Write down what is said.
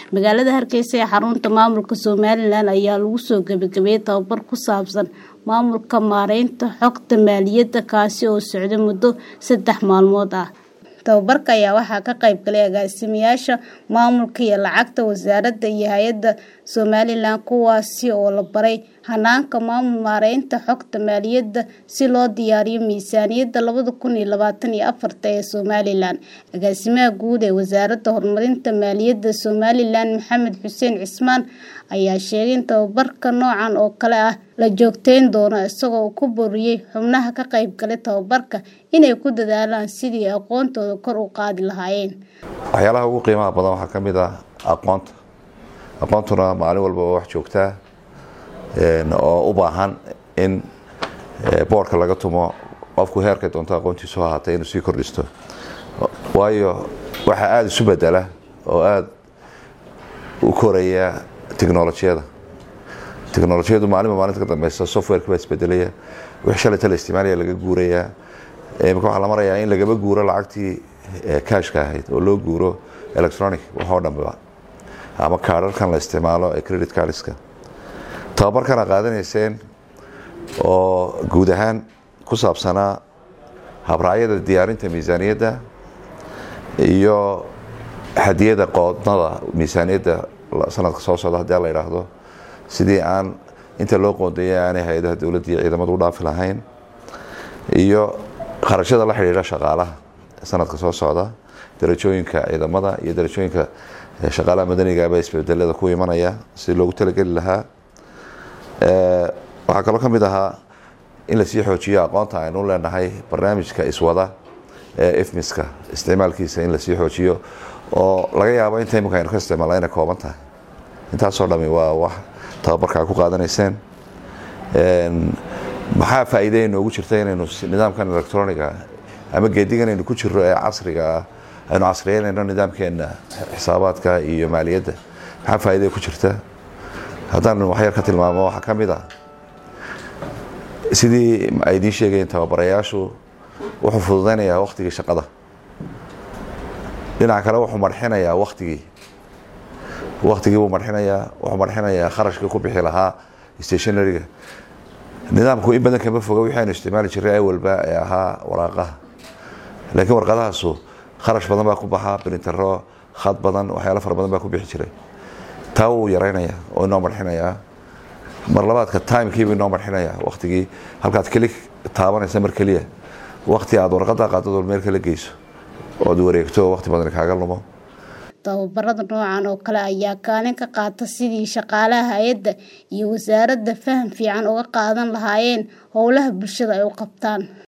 magaalada hargeysa ee xarunta maamulka somalilan ayaa lagu soo gebagabeeyey tababar ku saabsan maamulka maareynta xogta maaliyadda kaasi oo socday muddo saddex maalmood ah tababarka ayaa waxaa ka qayb galay agaasimayaasha maamulka iyo lacagta wasaaradda iyo hay-adda somalilan kuwaasi oo la baray hanaanka maamul maareynta xogta maaliyadda si loo diyaariyo miisaaniyadda labada kun iyo labaatan iyo afarta ee somalilan agaasimaha guud ee wasaaradda horumarinta maaliyadda somalilan maxamed xuseen cismaan ayaa sheegay in tababarka noocan oo kale ah la joogteyn doono isagoo ku boriyey xubnaha ka qayb galay tababarka inay ku dadaalaan sidii aqoontooda kor u qaadi lahaayeen waxyaalaha ugu qiimaha badan waxaa ka mid ah aqoonta aqoontuna maalin walba waa wax joogtaa oo u baahan in boorka laga tumo qofku heerkay doonto aqoontiisu ahaatay inuu sii kordhisto waayo waxaa aada isu bedela oo aada u koraya technolojiyada technolojiyadu maalinba maalinta ka dambeysa softwareka baa isbedelaya wix shalayta la isticmaalaya laga guurayaa imika waxaa la marayaa in lagaba guuro lacagtii cashka ahayd oo loo guuro electronic waxoo dhanba ama kaararkan la isticmaalo ee credit cardiska tababarkana qaadanayseen oo guud ahaan ku saabsanaa habraacyada diyaarinta miisaaniyadda iyo hadiyada qoodnada miisaaniyadda sanadka soo socda haddii la idhaahdo sidii aan inta loo qoondeeyay aanay hay-adaha dowladda iyo ciidamadu u dhaafi lahayn iyo kharashada la xidhiidha shaqaalaha sanadka soo socda darajooyinka ciidamada iyo darajooyinka shaqaalaha madanigaaba isbedelada ku imanaya si loogu talageli lahaa waxaa kaloo ka mid ahaa in lasii xoojiyo aqoonta aynu leenahay barnaamijka iswada ee ifmiska isticmaalkiisa in lasii xoojiyo oo laga yaabo inta imika aynu ka isticmaalna inay kooban tahay intaasoo dhami waa wax tababarka ku qaadanayseen maxaa faa'iide inoogu jirta inaynu nidaamkan electroniga ama geedigan aynu ku jiro ee casriga ah aynu casriyeynayno nidaamkeena xisaabaadka iyo maaliyadda maxaa faa'iide ku jirta haddaan waxyar ka tilmaamo waxaa ka mid ah sidii ay idiin sheegayeen tababarayaashu wuxuu fududaynayaa waktigii shaqada dhinaca kale wuxuu marxinayaa waktigii waktigii buu marxinayaa wuxuu marxinayaa kharashkii ku bixi lahaa stationaryga nidaamku in badan kama foga wixii aynu isticmaali jiray awalba ee ahaa waraaqaha laakiin warqadahaasu kharash badan baa ku baxa brintero khad badan waxyaalo fara badan baa ku bixi jiray taa wuu yaraynaya oo inoo marxinayaa mar labaadka timekiibu inoo marxinayaa waktigii halkaad keli taabanaysa mar keliya wakti aad warqada qaadad meel kala geyso ood wareegto wakti badan kaaga lumo tababarada noocan oo kale ayaa kaalin ka qaata sidii shaqaalaha hay-adda iyo wasaaradda faham fiican uga qaadan lahaayeen howlaha bulshada ay u qabtaan